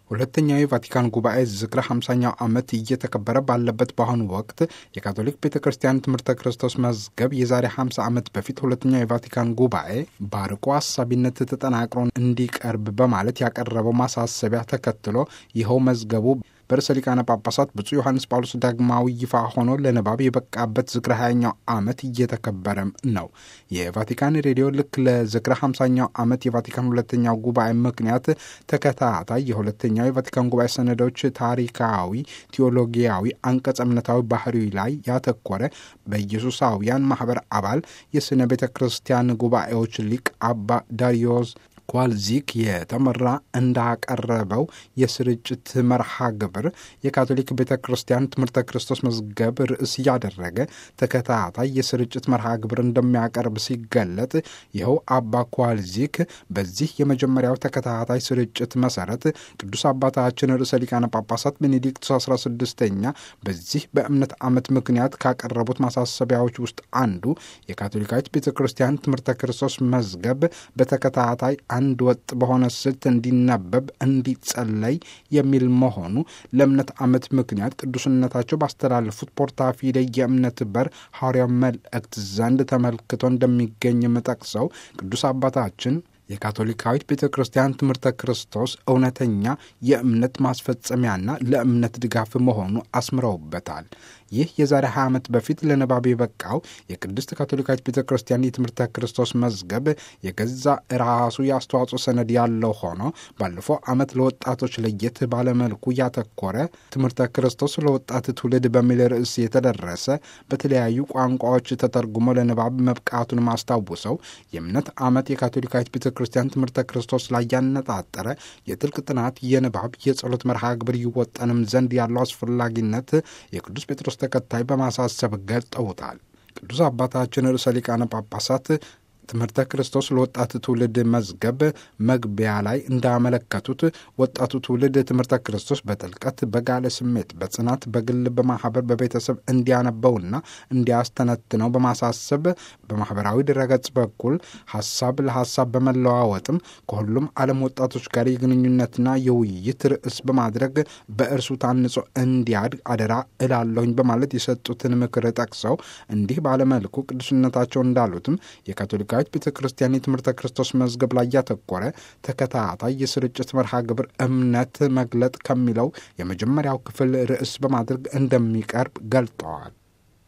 ሁለተኛው የቫቲካን ጉባኤ ዝክረ 50ኛው ዓመት እየተከበረ ባለበት በአሁኑ ወቅት የካቶሊክ ቤተ ክርስቲያን ትምህርተ ክርስቶስ መዝገብ የዛሬ 50 ዓመት በፊት ሁለተኛው የቫቲካን ጉባኤ በአርቆ አሳቢነት ተጠናቅሮ እንዲቀርብ በማለት ያቀረበው ማሳሰቢያ ተከትሎ ይኸው መዝገቡ በርዕሰ ሊቃነ ጳጳሳት ብፁዕ ዮሐንስ ጳውሎስ ዳግማዊ ይፋ ሆኖ ለንባብ የበቃበት ዝክረ 20ኛው ዓመት እየተከበረም ነው። የቫቲካን ሬዲዮ ልክ ለዝክረ 50ኛው ዓመት የቫቲካን ሁለተኛው ጉባኤ ምክንያት ተከታታይ የሁለተኛው የቫቲካን ጉባኤ ሰነዶች ታሪካዊ፣ ቴዎሎጊያዊ፣ አንቀጸ እምነታዊ ባህሪ ላይ ያተኮረ በኢየሱሳውያን ማህበር አባል የስነ ቤተ ክርስቲያን ጉባኤዎች ሊቅ አባ ዳሪዮስ ኳልዚክ የተመራ እንዳቀረበው የስርጭት መርሃ ግብር የካቶሊክ ቤተ ክርስቲያን ትምህርተ ክርስቶስ መዝገብ ርዕስ እያደረገ ተከታታይ የስርጭት መርሃ ግብር እንደሚያቀርብ ሲገለጥ ይኸው አባ ኳልዚክ በዚህ የመጀመሪያው ተከታታይ ስርጭት መሰረት ቅዱስ አባታችን ርዕሰ ሊቃነ ጳጳሳት ቤኔዲክቱስ 16ኛ በዚህ በእምነት ዓመት ምክንያት ካቀረቡት ማሳሰቢያዎች ውስጥ አንዱ የካቶሊካዊት ቤተ ክርስቲያን ትምህርተ ክርስቶስ መዝገብ በተከታታይ አንድ ወጥ በሆነ ስልት እንዲነበብ እንዲጸለይ የሚል መሆኑ ለእምነት ዓመት ምክንያት ቅዱስነታቸው ባስተላለፉት ፖርታፊደ የእምነት በር ሐዋርያው መልእክት ዘንድ ተመልክቶ እንደሚገኝም ጠቅሰው ቅዱስ አባታችን የካቶሊካዊት ቤተ ክርስቲያን ትምህርተ ክርስቶስ እውነተኛ የእምነት ማስፈጸሚያና ለእምነት ድጋፍ መሆኑ አስምረውበታል። ይህ የዛሬ 20 ዓመት በፊት ለንባብ የበቃው የቅድስት ካቶሊካዊት ቤተ ክርስቲያን የትምህርተ ክርስቶስ መዝገብ የገዛ ራሱ የአስተዋጽኦ ሰነድ ያለው ሆኖ ባለፈው ዓመት ለወጣቶች ለየት ባለመልኩ ያተኮረ ትምህርተ ክርስቶስ ለወጣት ትውልድ በሚል ርዕስ የተደረሰ በተለያዩ ቋንቋዎች ተተርጉሞ ለንባብ መብቃቱን ማስታውሰው የእምነት ዓመት የካቶሊካዊት ቤተ ክርስቲያን ትምህርተ ክርስቶስ ላይ ያነጣጠረ የጥልቅ ጥናት የንባብ የጸሎት መርሃ ግብር ይወጠንም ዘንድ ያለው አስፈላጊነት የቅዱስ ጴጥሮስ ተከታይ በማሳሰብ ገልጠውታል። ቅዱስ አባታችን ርዕሰ ሊቃነ ጳጳሳት ትምህርተ ክርስቶስ ለወጣት ትውልድ መዝገብ መግቢያ ላይ እንዳመለከቱት ወጣቱ ትውልድ ትምህርተ ክርስቶስ በጥልቀት በጋለ ስሜት፣ በጽናት፣ በግል፣ በማህበር፣ በቤተሰብ እንዲያነበውና እንዲያስተነትነው በማሳሰብ በማህበራዊ ድረገጽ በኩል ሀሳብ ለሀሳብ በመለዋወጥም ከሁሉም ዓለም ወጣቶች ጋር የግንኙነትና የውይይት ርዕስ በማድረግ በእርሱ ታንጾ እንዲያድግ አደራ እላለሁኝ በማለት የሰጡትን ምክር ጠቅሰው እንዲህ ባለመልኩ ቅዱስነታቸው እንዳሉትም የካቶሊካ የካቶሊካዊት ቤተ ክርስቲያን የትምህርተ ክርስቶስ መዝገብ ላይ ያተኮረ ተከታታይ የስርጭት መርሃ ግብር እምነት መግለጥ ከሚለው የመጀመሪያው ክፍል ርዕስ በማድረግ እንደሚቀርብ ገልጠዋል።